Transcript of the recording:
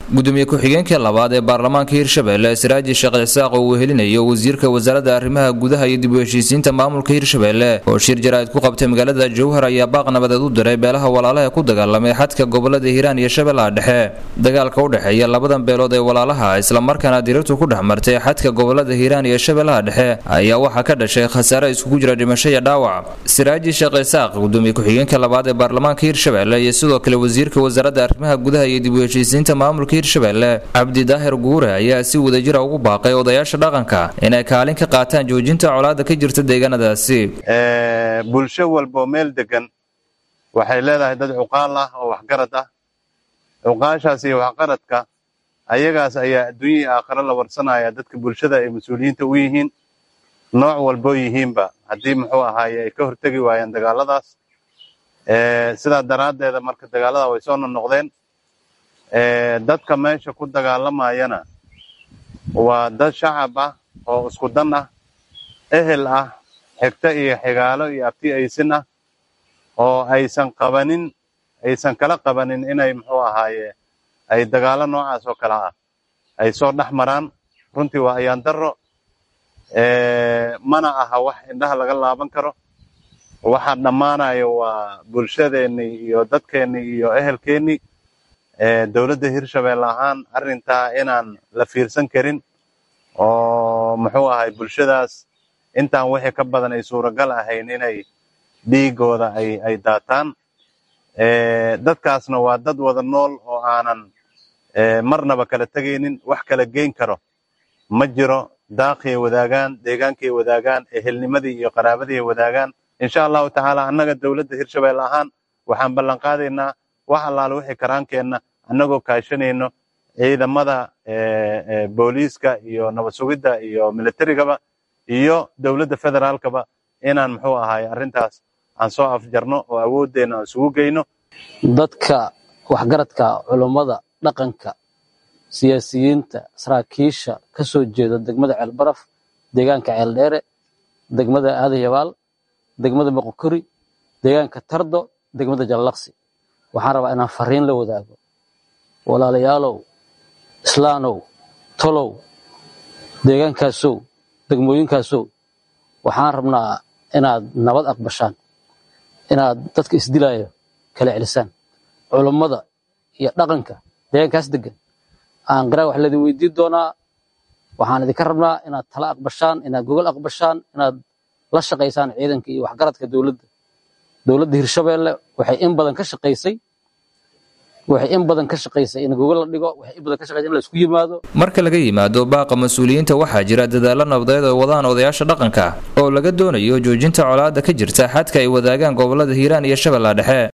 gudoomiye ku-xigeenkii labaad ee baarlamaanka hirshabelle siraaji sheekh cisaaq oo uu helinayo wasiirka wasaaradda arrimaha gudaha iyo dib u heshiisiinta maamulka hirshabelle oo shir jaraa'id ku qabtay magaalada jowhar ayaa baaq nabadeed u diray beelaha walaalaha ku dagaalamay xadka gobolada hiiraan iyo shabeellaha dhexe dagaalka u dhexeeya labadan beelood ee walaalaha islamarkaana dirirtu ku dhex martay xadka gobolada hiiraan iyo shabeellaha dhexe ayaa waxaa ka dhashay khasaare iskugu jira dhimasho iyo dhaawac siraaji sheekh cisaaq gudoomiye ku-xigeenka labaad ee baarlamaanka hirshabelle iyo sidoo kale wasiirka wasaaradda arrimaha gudaha iyo dib u heshiisiinta maamulka hirshabelle cabdi daahir guure ayaa si wadajira ugu baaqay odayaasha dhaqanka inay kaalin ka qaataan joojinta colaada ka jirta deegaanadaasi bulsho walboo meel degan waxay leedahay dad cuqaal ah oo waxgarad ah cuqaashaas iyo waxgaradka ayagaas ayaa adduunyihii aakhiro la warsanaya dadka bulshada ay mas-uuliyiinta u yihiin nooc walboo yihiinba haddii muxuu ahaaye ay ka hortegi waayeen dagaaladaas sidaa daraaddeeda marka dagaalada way soo nonoqdeen dadka meesha ku dagaalamayana waa dad shacab ah oo isku dan ah ehel ah xigto iyo xigaalo iyo abti aysin ah oo aysan qabanin aysan kala qabanin inay muxuu ahaaye ay dagaalo noocaas oo kale ah ay soo dhex maraan runtii waa ayaan darro mana aha wax indhaha laga laaban karo waxaa dhammaanaya waa bulshadeennii iyo dadkeennii iyo ehelkeennii dowladda hirshabelle ahaan arrintaa inaan la fiirsan karin oo muxuu ahay bulshadaas intaan wixii ka badan ay suuragal ahayn inay dhiigooda ay ay daataan dadkaasna waa dad wada nool oo aanan marnaba kala tegaynin wax kala geyn karo ma jiro daaqiyay wadaagaan deegaankay wadaagaan ehelnimadii iyo qaraabadii wadaagaan insha allahu tacaala annaga dowladda hirshabelle ahaan waxaan ballan qaadaynaa wax allaale wixii karaankeenna annagoo kaashanayno ciidamada booliiska iyo nabad sugidda iyo militarigaba iyo dowladda federaalkaba inaan muxuu ahaay arrintaas aan soo afjarno oo awooddeenna aan isugu geyno dadka waxgaradka culummada dhaqanka siyaasiyiinta saraakiisha ka soo jeeda degmada ceelbaraf deegaanka ceeldheere degmada aadayabaal degmada moqokori deegaanka tardo degmada jallaqsi waxaan rabaa inaan fariin la wadaago walaalayaalow islaanow tolow deegaankaasow degmooyinkaasow waxaan rabnaa inaad nabad aqbashaan inaad dadka isdilaayo kala celisaan culummada iyo dhaqanka deegaankaas degan aan qaraa wax laydin weydiin doonaa waxaan idinka rabnaa inaad tala aqbashaan inaad gogol aqbashaan inaad la shaqaysaan ciidanka iyo waxgaradka dowladda dowladda hirshabelle waxay in badan ka shaqaysay waxay in badan ka shaqaysay in gogol la dhigo waxay in badan ka shaqaysay in la isku yimaado marka laga yimaado baaqa mas-uuliyiinta waxaa jira dadaallo nabadeed oo wadaan odayaasha dhaqanka oo laga doonayo joojinta colaada ka jirta xadka ay wadaagaan gobolada hiiraan iyo shabeellaha dhexe